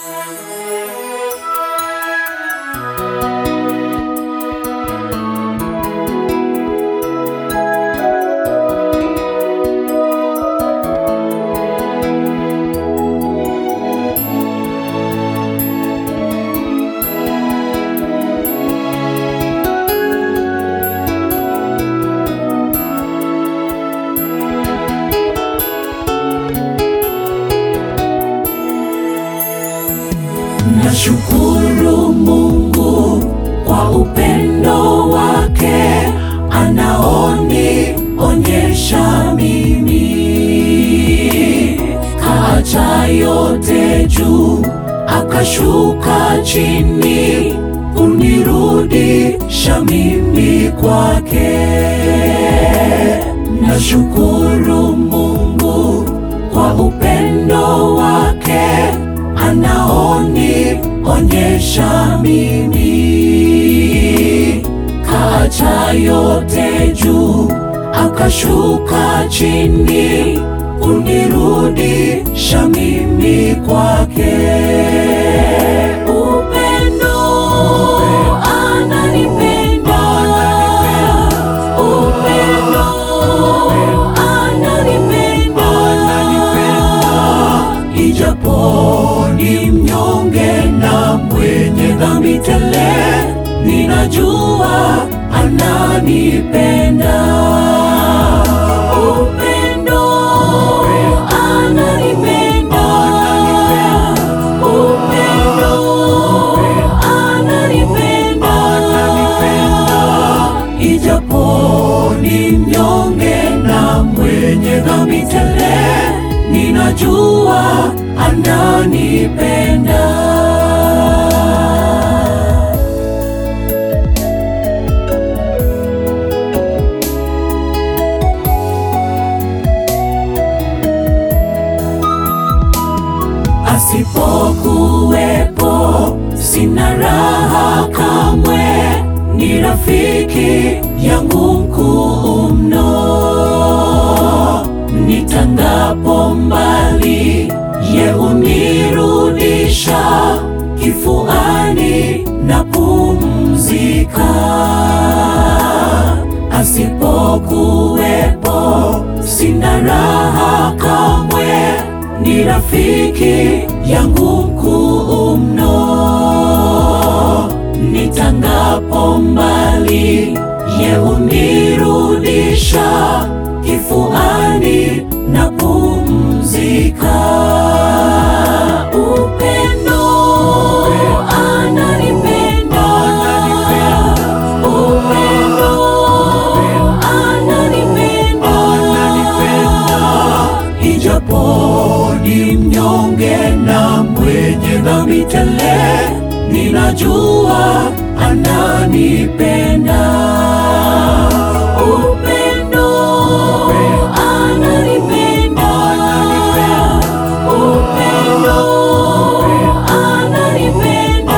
Nashukuru Mungu kwa upendo wake anaonionyesha mimi, kaacha yote juu akashuka chini kunirudisha mimi kwake. Nashukuru Mungu kwa upendo wake anaonionyesha mimi, kaacha yote juu akashuka chini kunirudisha mimi kwake. Upendo ananipenda, upendo ananipenda, ijapo ni mnyonge na mwenye dhambi tele, ninajua ananipenda. Upendo ananipenda, upendo ananipenda, ijapo ni mnyonge na mwenye dhambi tele, ninajua ananipenda. Asipokuwepo sina raha kamwe, ni rafiki yangu mkuu mno. Nitangapo mbali, ye hunirudisha kifuani na pumzika. Asipokuwepo sina raha kamwe, ni rafiki yangu mkuu mno. Nitangapo mbali, ye hunirudisha kifuani na pumzika. Upendo ananipenda, upendo ananipenda, ijapo ni mnyonge na mwenye dhambi tele, ninajua ananipenda. Upendo ananipenda, upendo ananipenda,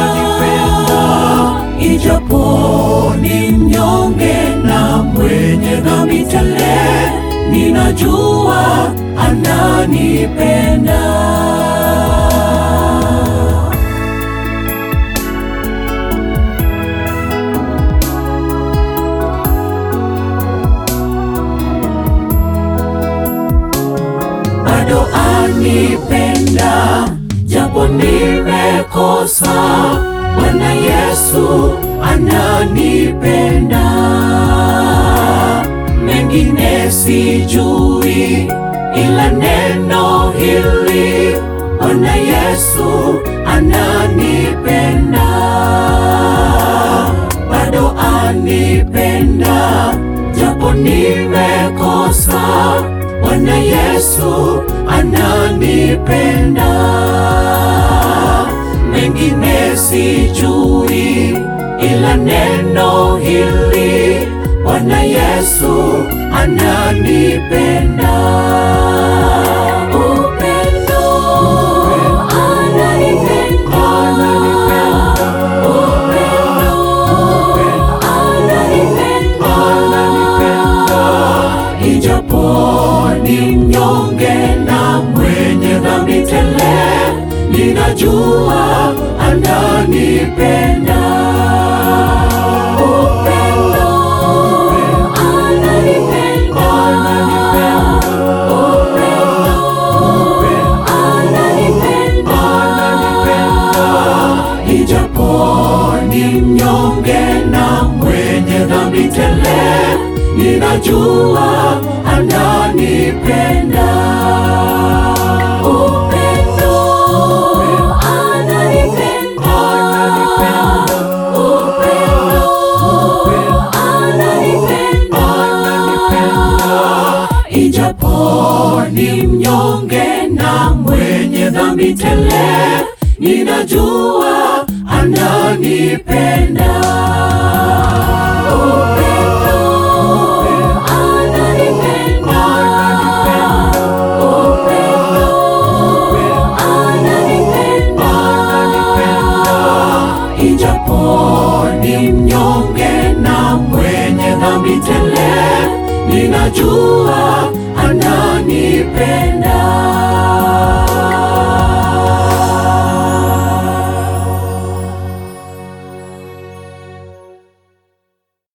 ijapo ni mnyonge na mwenye dhambi tele, ninajua ananipenda. bado anipenda, japo nimekosa. Bwana Yesu ananipenda, mengine sijui, ila neno hili, Bwana Yesu ananipenda, bado anipenda, japo nimekosa. Bwana Yesu ananipenda, mengine sijui, ila neno hili, Bwana Yesu ananipenda. Upendo ananipenda, upendo ananipenda, ijapo ni mnyonge na mwenye dhambi tele, ninajua ananipenda. Upendo, ananipenda. Upendo, ananipenda. Ijapo ni mnyonge na mwenye dhambi tele, ninajua ananipenda. Upendo, ananipenda. Upendo, ananipenda. Ijapo ni mnyonge na mwenye dhambi tele, ninajua ananipenda. Upendo, ananipenda. Upendo, ananipenda. Ijapo ni mnyonge na mwenye dhambi tele, ninajua ananipenda.